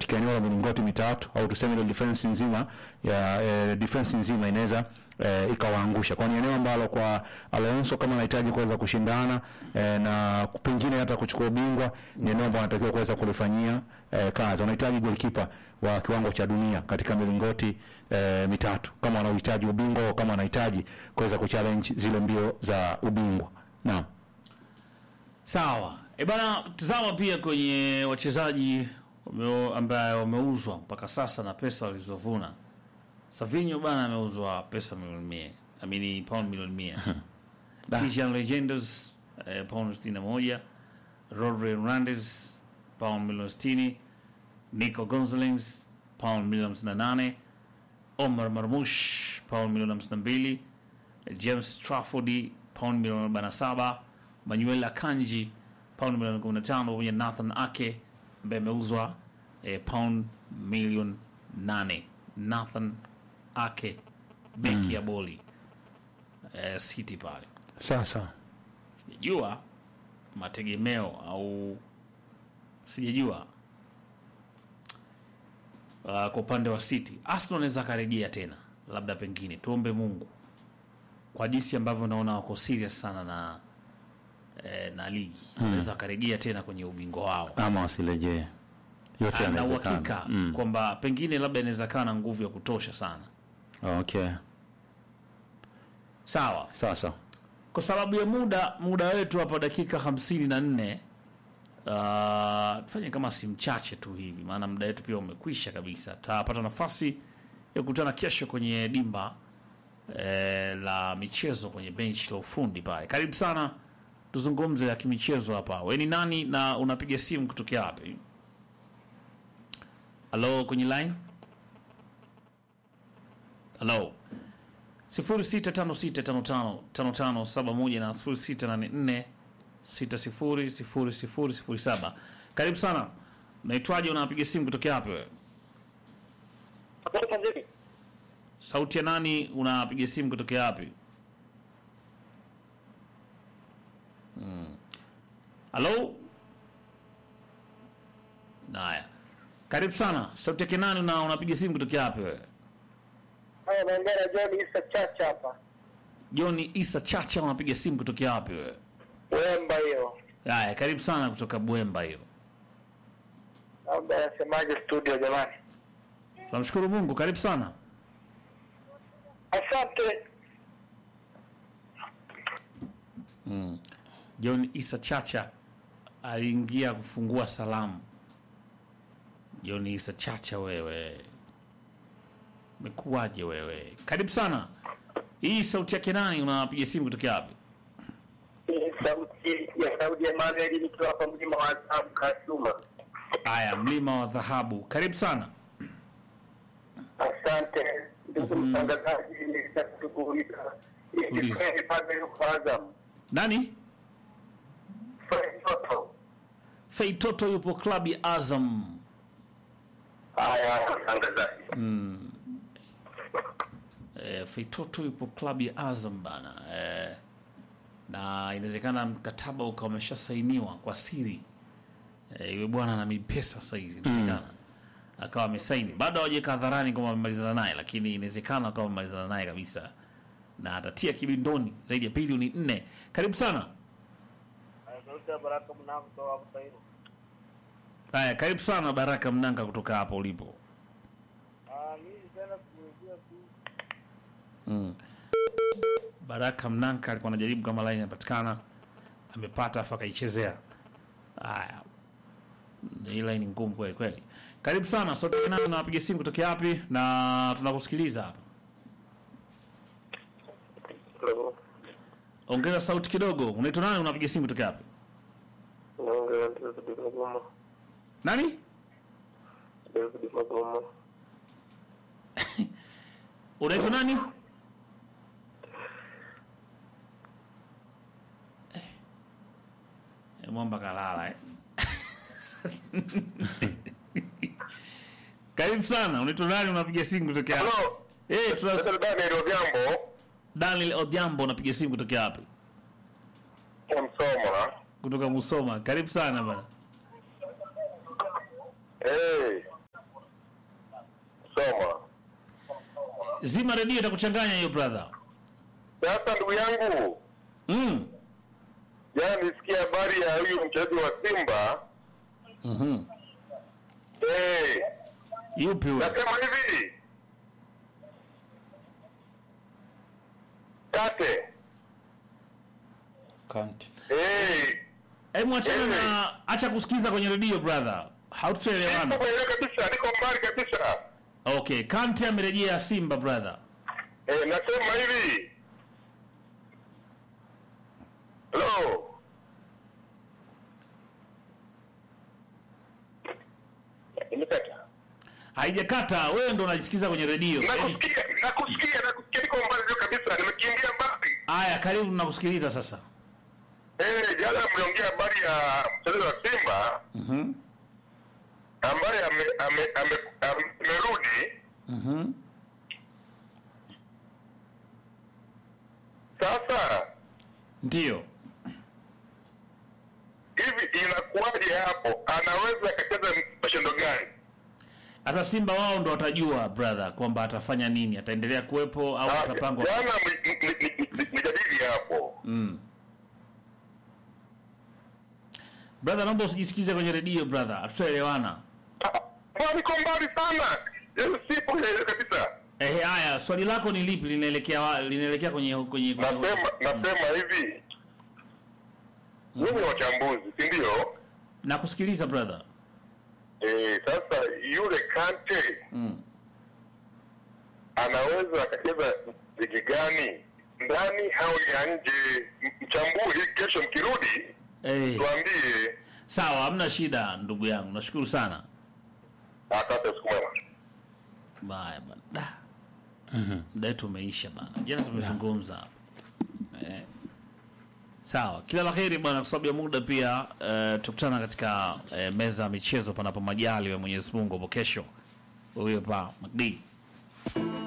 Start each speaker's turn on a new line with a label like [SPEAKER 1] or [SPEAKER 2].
[SPEAKER 1] katika eneo la milingoti mitatu au tuseme ile defense nzima ya eh, defense nzima inaweza eh, ikawaangusha, kwani eneo ambalo kwa Alonso kama anahitaji kuweza kushindana eh, na pengine hata kuchukua ubingwa ni eneo ambalo anatakiwa kuweza kulifanyia eh, kazi. Wanahitaji goalkeeper wa kiwango cha dunia katika milingoti eh, mitatu kama wanahitaji ubingwa au kama wanahitaji kuweza kuchallenge zile mbio za ubingwa. Naam.
[SPEAKER 2] Sawa. E bana, tazama pia kwenye wachezaji wameo- ambaye wameuzwa mpaka sasa na pesa walizovuna. Savinho bana ameuzwa pesa milioni mia, amini pound milioni mia. Tijan Legendos eh, pound sitini na moja. Rodri Hernandez pound milioni sitini. Nico Gonzalez pound milioni hamsini na nane. Omar Marmush pound milioni hamsini na mbili. James Trafford pound milioni arobaini na saba. Manuel Akanji pound milioni 15 pamoja na Nathan Ake ambaye ameuzwa eh, pound milioni 8. Nathan Ake beki ya boli eh, City pale.
[SPEAKER 1] Sasa
[SPEAKER 2] Sijajua mategemeo au sijajua uh, kwa upande wa City Arsenal anaweza akarejea tena, labda pengine, tuombe Mungu kwa jinsi ambavyo naona wako serious sana na eh, na ligi anaweza akarejea tena kwenye ubingwa wao
[SPEAKER 1] ama wasirejee, yote
[SPEAKER 2] na
[SPEAKER 1] yanawezekana.
[SPEAKER 2] uhakika
[SPEAKER 1] Mm.
[SPEAKER 2] kwamba pengine labda inaweza kaa na nguvu ya kutosha sana.
[SPEAKER 1] Okay,
[SPEAKER 2] Sawa,
[SPEAKER 1] sasa
[SPEAKER 2] kwa sababu ya muda muda wetu hapa dakika hamsini na nne uh, tufanye kama si mchache tu hivi, maana muda wetu pia umekwisha kabisa. Tutapata nafasi ya kukutana kesho kwenye dimba eh, la michezo kwenye bench la ufundi pale. Karibu sana, tuzungumze ya kimichezo hapa. We ni nani na unapiga simu kutokea wapi? Halo, kwenye line. Halo. 0656555571 na 0684600007. Karibu sana. Unaitwaje? Unapiga simu kutokea wapi wewe? Sauti ya nani? Unapiga simu kutokea wapi? Mm. Halo? Naya. Karibu sana. Sauti yake nani na unapiga simu kutokea wapi wewe?
[SPEAKER 3] Haya, naongea na John Isa Chacha hapa.
[SPEAKER 2] John Isa Chacha unapiga simu kutokea wapi wewe?
[SPEAKER 3] Wemba hiyo.
[SPEAKER 2] Haya, karibu sana kutoka Bwemba hiyo.
[SPEAKER 3] Labda nasemaje studio jamani?
[SPEAKER 2] Tunamshukuru Mungu, karibu sana.
[SPEAKER 3] Asante.
[SPEAKER 2] John Isa Chacha aliingia kufungua salamu. John Isa Chacha, wewe umekuwaje wewe? Karibu sana. Hii sauti yake nani? Unapiga simu kutokea wapi?
[SPEAKER 3] Hii sauti ya Saudi Emmanuel nikiwa hapa mlima wa Azamu Kasuma.
[SPEAKER 2] Haya, mlima wa dhahabu, karibu sana.
[SPEAKER 3] Asante ndugu mtangazaji, nilitaka kuuliza
[SPEAKER 2] Uliza.
[SPEAKER 3] hivi kweli pale yuko Azam
[SPEAKER 2] Nani?
[SPEAKER 3] Fred Toto?
[SPEAKER 2] Fei Toto yupo klabu ya Azam.
[SPEAKER 3] Haya, mtangazaji.
[SPEAKER 2] E, Fei Toto yupo klabu ya Azam bana. E, na inawezekana mkataba ukawa umeshasainiwa kwa siri. Eh, yule bwana ana pesa sasa hizi inawezekana. Akawa amesaini. Bado hawajaweka hadharani kama wamemalizana naye, lakini inawezekana akawa wamemalizana naye kabisa. Na atatia kibindoni zaidi ya bilioni nne. Karibu sana.
[SPEAKER 3] Sauti ya Baraka Mnamo kutoka hapo Tairo.
[SPEAKER 2] Haya, karibu sana Baraka Mnanga kutoka hapo ulipo.
[SPEAKER 3] Ah, mimi tena kuulizia tu
[SPEAKER 2] Mm. Baraka Mnanka alikuwa anajaribu kama line inapatikana, amepata afa akaichezea. Haya, hii line ngumu kweli kweli. Karibu sana sauti yake nani, unapiga simu kutokea wapi? Na tunakusikiliza hapa.
[SPEAKER 3] Hello.
[SPEAKER 2] Ongeza sauti kidogo. Unaitwa nani, unapiga simu kutokea wapi?
[SPEAKER 3] Naongea na David Magoma.
[SPEAKER 2] Nani?
[SPEAKER 3] David Magoma.
[SPEAKER 2] Unaitwa nani? Eh. Eh, Mwamba kalala eh. Karibu sana. Unaitwa nani? Unapiga simu kutokea wapi?
[SPEAKER 3] Hello.
[SPEAKER 2] Eh, tuna
[SPEAKER 3] Sasa Daniel Odhiambo
[SPEAKER 2] Daniel Odhiambo unapiga simu kutokea wapi?
[SPEAKER 3] Msoma.
[SPEAKER 2] Kutoka Musoma. Karibu sana bana.
[SPEAKER 3] Eh.
[SPEAKER 2] Zima redio itakuchanganya hiyo brother.
[SPEAKER 4] Sasa ndugu yangu,
[SPEAKER 2] Mm.
[SPEAKER 4] jana nisikia habari ya huyu mchezaji wa Simba
[SPEAKER 2] Mhm.
[SPEAKER 4] eh,
[SPEAKER 2] Yupi huyo?
[SPEAKER 4] nasema hivi Kate
[SPEAKER 1] Kante.
[SPEAKER 4] eh,
[SPEAKER 2] Hebu achana na acha kusikiza kwenye redio brother.
[SPEAKER 4] niko
[SPEAKER 2] Haututaelewana.
[SPEAKER 4] kwenye kabisa, niko mbali kabisa
[SPEAKER 2] Okay, Kante amerejea Simba brother.
[SPEAKER 4] eh, nasema hivi Hello. Imekata.
[SPEAKER 2] Haijakata, wewe ndo unajisikiza kwenye redio. Yaani-
[SPEAKER 4] Nakusikia, nakusikia, nakusikia, niko mbali ndio kabisa, nimekimbia mbali.
[SPEAKER 2] Haya, karibu tunakusikiliza sasa.
[SPEAKER 4] Eh, jana mliongea habari ya mchezaji wa Simba
[SPEAKER 2] Mhm.
[SPEAKER 4] ambaye ame- ame- ame- amerudi.
[SPEAKER 2] Mhm.
[SPEAKER 4] Sasa
[SPEAKER 2] Ndio.
[SPEAKER 4] hivi inakuwaje hapo? Anaweza akacheza mashindano gani?
[SPEAKER 2] Hata Simba wao ndo watajua brother kwamba atafanya nini, ataendelea kuwepo au
[SPEAKER 4] Ah,
[SPEAKER 2] atapangwa.
[SPEAKER 4] Jana mi- mi- mi- mi- mi- mijadili hapo.
[SPEAKER 2] Mm. Brother, naomba usijisikize kwenye redio brother, hatutaelewana.
[SPEAKER 4] Ah, mbona niko mbali sana? Yaani sipo ile kabisa.
[SPEAKER 2] Eh, haya, swali lako ni lipi? Linaelekea wa- linaelekea kwenye kwenye, kwenye...
[SPEAKER 4] Nasema nasema hivi. Nyinyi ni wachambuzi, si ndio?
[SPEAKER 2] Nakusikiliza brother.
[SPEAKER 4] Eh, sasa yule Kante
[SPEAKER 2] Mm.
[SPEAKER 4] anaweza akacheza ligi gani ndani au ya nje? M- Mchambue hii kesho, mkirudi
[SPEAKER 2] Eh,
[SPEAKER 4] tuambie.
[SPEAKER 2] sawa, hamna shida ndugu yangu. Nashukuru sana.
[SPEAKER 4] Asante, siku mwema.
[SPEAKER 2] Baya bana. Da. Muda wetu umeisha bana. Jana tumezungumza. Eh. Sawa, kila la heri bwana, kwa sababu ya muda pia eh, tukutana katika eh, meza ya michezo panapo majali wa Mwenyezi Mungu hapo kesho. Huyo pa Magdi.